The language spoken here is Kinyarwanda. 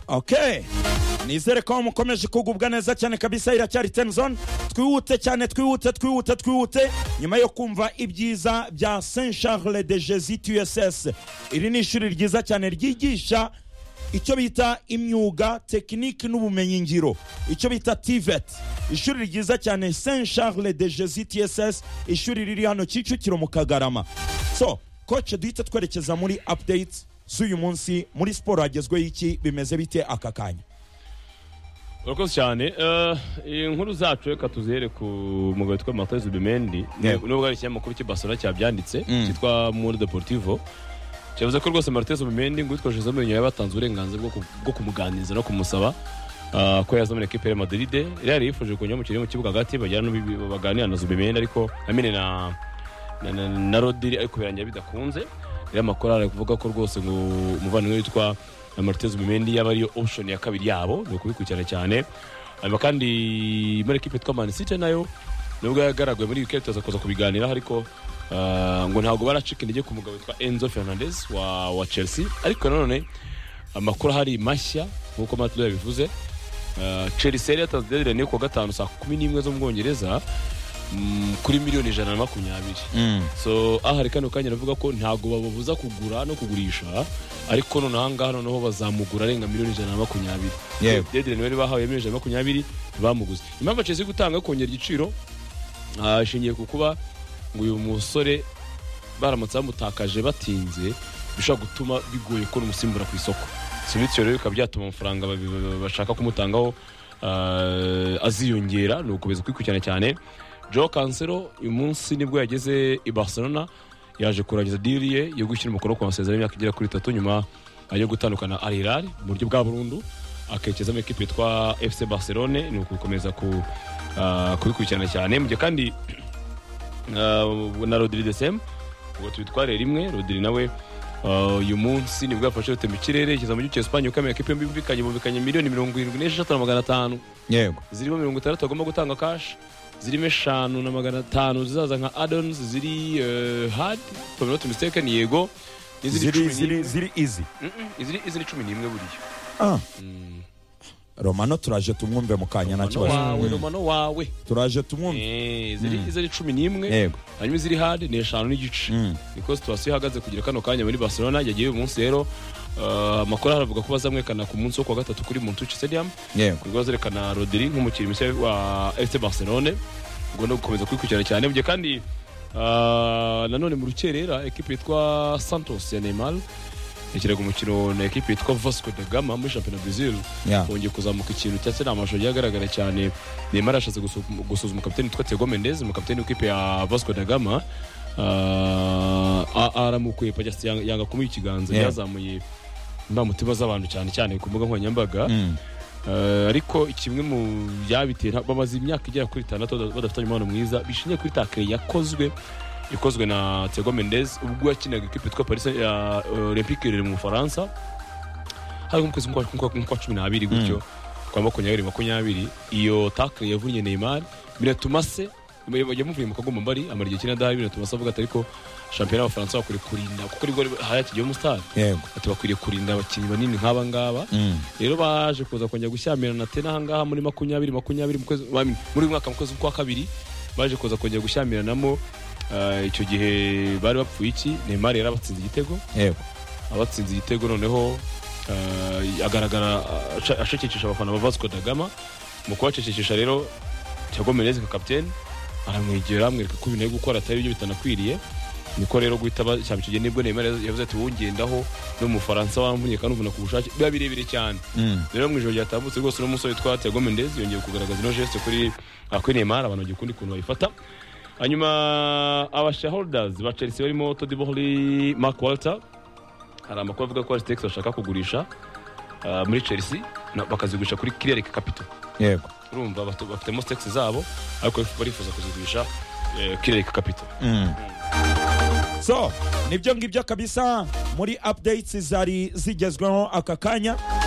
okay nizere ko mukomeje kugubwa neza cyane kabisa iracyari tenzone twihute cyane twihute twihute twihute nyuma yo kumva ibyiza bya saint charles de jesus uss iri ni ishuri ryiza cyane ryigisha icyo bita imyuga tekiniki n'ubumenyingiro icyo bita tivet ishuri ryiza cyane saint charles de jesus uss ishuri riri hano kicukiro mu kagarama so koce duhita twerekeza muri update z'uyu munsi muri siporo hagezweho iki bimeze bite aka kanya urakoze cyane Eh, inkuru zacu reka tuzihere ku mugabo witwa matozi bimendi Yego. nubwo ari ikinyamakuru cy'ibasora cyabyanditse Mm. cyitwa muri deportivo cyavuze ko rwose martez bimendi ngo utwaje izamu nyuma yabatanze uburenganzira bwo ku- bwo kumuganiriza no kumusaba ah, ko yazamura ekipe ya madride real yifuje kunyura mu kirere mu kibuga hagati bagera n'ubibi- baganira na zubimendi ariko amine na na, na, na rodiri ariko birangira bidakunze rero amakuru ari kuvuga ko rwose ngo umuvandimwe witwa martez bimendi yaba ariyo option ya kabiri yabo ni ukubikurikirana cyane hanyuma kandi muri ekipe yitwa man city nayo nubwo yagaragaye muri wikendi tuzakoza kubiganiraho ariko ah, ngo ntabwo baracika intege ku mugabo witwa enzo fernandez wa, wa chelsea ariko nanone amakuru ahari mashya nk'uko matudo yabivuze ah, chelsea yari yatanze deadline yo ku wa gatanu saa kumi n'imwe zo mu bwongereza mm, kuri miliyoni ijana na makumyabiri so aha hari kano kanya navuga ko ntabwo bababuza kugura no kugurisha ariko noneho ahangaha noneho bazamugura arenga miliyoni ijana na makumyabiri Yego. dedire niwe bahawe miliyoni ijana na makumyabiri ntibamuguze impamvu chelsea iri gutanga yo kongera igiciro ah, ishingiye ku kuba ngo uyu musore baramutse bamutakaje batinze bishobora gutuma bigoye kubona umusimbura ku isoko si bityo rero bikaba byatuma amafaranga babi- ba- bashaka kumutangaho ah, aziyongera ni ugukomeza kwikurikirana cyane joe kansero uyu munsi nibwo yageze i barcelona yaje kurangiza diri ye yo gushyira umukono ku masezerano y'imyaka igera kuri itatu nyuma ah, yo gutandukana na arirari mu buryo bwa burundu akerekezamo ekipe yitwa fc barcelone ni ukubikomeza ku, ah, kubikurikirana cyane mu gihe kandi Uh, na rodiri de semu ubwo tubitware rimwe rodiri nawe uh, uyu munsi nibwo yafashe rute mu kirere igeza mu gihugu cya esipanye ukamenya ko ipe bumvikanye bumvikanye miliyoni mirongo irindwi n'esheshatu na magana atanu yego zirimo mirongo itandatu agomba gutanga kashi zirimo eshanu na magana atanu zizaza nka adonizi ziri hadi tominoti mistekeni yego ziri n'iziri cumi ziri n'imwe ziri izi Mm, mm, iziri- iziri cumi n'imwe buriya Ah. romano turaje tumwumve mu kanya nta romano kibazo wawe romano wawe turaje tumwumve Eh, iziri iziri cumi n'imwe yego hanyuma iziri hadi ni eshanu n'igice Mm. niko situwasiyo ihagaze kugira kano kanya muri barcelona yagiye uyu munsi rero ah, amakuru aravuga ko bazamwekana ku munsi wo kuwa gatatu kuri montuci stadium yego kuko bazerekana rodiri nk'umukinnyi mushya wa fc barcelone ugomba gukomeza kwikurikirana cyane mu gihe kandi ah, nanone mu rukerera ekipe yitwa santos ya neymar ikirega umukino na ekipe yitwa vasco de gama muri shampiyona brazil Yeah. bongeye kuzamuka ikintu cyangwa se ni amashusho agiye agaragara cyane neymar yashatse gusu- gusuzuma kapiteni witwa tego mendez umukapiteni w'ikipe ya vasco da gama ah, a- aramukuye pa cyangwa se yanga- yanga kumuha ikiganza Yeah. yazamuye indamutima z'abantu cyane cyane ku mbuga nkoranyambaga Mm. Eh, ariko kimwe mu byabitera bamaze imyaka igera kuri itandatu bada- badafitanye umubano mwiza bishingiye kuri takire yakozwe ikozwe na Thiago Mendes ubwo yakinaga ikipe yitwa Paris Saint- ya eh, Olympique riri mu Bufaransa hari mu kwezi kwa- kwa kwa cumi n'abiri gutyo kwa makumyabiri makumyabiri iyo takire yavunnye Neymar biratuma se yamuvuye mu kagombambari amara igihe kinini adahari biratuma se avuga ati ariko shampiyona y'abafaransa bakwiye kurinda kuko aribwo hari akigiye mu stade yego ati bakwiriye kurinda abakinnyi banini nk'aba ngaba Mm. rero baje kuza kongera gushyamirana tena ahangaha muri makumyabiri makumyabiri mu kwezi- wa- muri uyu mwaka mu kwezi kwa kabiri baje kuza kongera gushyamiranamo ah, icyo gihe bari bapfuye iki Neymar yari abatsinze igitego yego abatsinze igitego noneho ah, agaragara ah, aca- ashakishisha abafana ba Vasco da Gama mu kubacecekesha rero Thiago Menez nka kapiteni aramwegera amwereka ko ibintu ari gukora atari ibyo bitanakwiriye niko rero guhita bashyira icyo gihe nibwo Neymar yavuze ati wowe ungendaho no mu Bufaransa wamvunye kandi uvuna ku bushake biba birebire cyane Mm. rero mu ijoro ryatambutse rwose uno musore witwa Thiago Mendes yongeye kugaragaza ino geste kuri ah, kuri Neymar abantu bagikunda ukuntu bayifata hanyuma aba shareholders ba Chelsea barimo Todd Boehly Mark Walter hari amakuru avuga ko Artex bashaka kugurisha ah, muri Chelsea na- bakazigurisha kuri Clear Capital yego urumva bafite- bafitemo stakes zabo ariko barifuza kuzigurisha eh, Clear Capital Mm. so nibyo ngibyo kabisa muri updates zari zigezweho aka kanya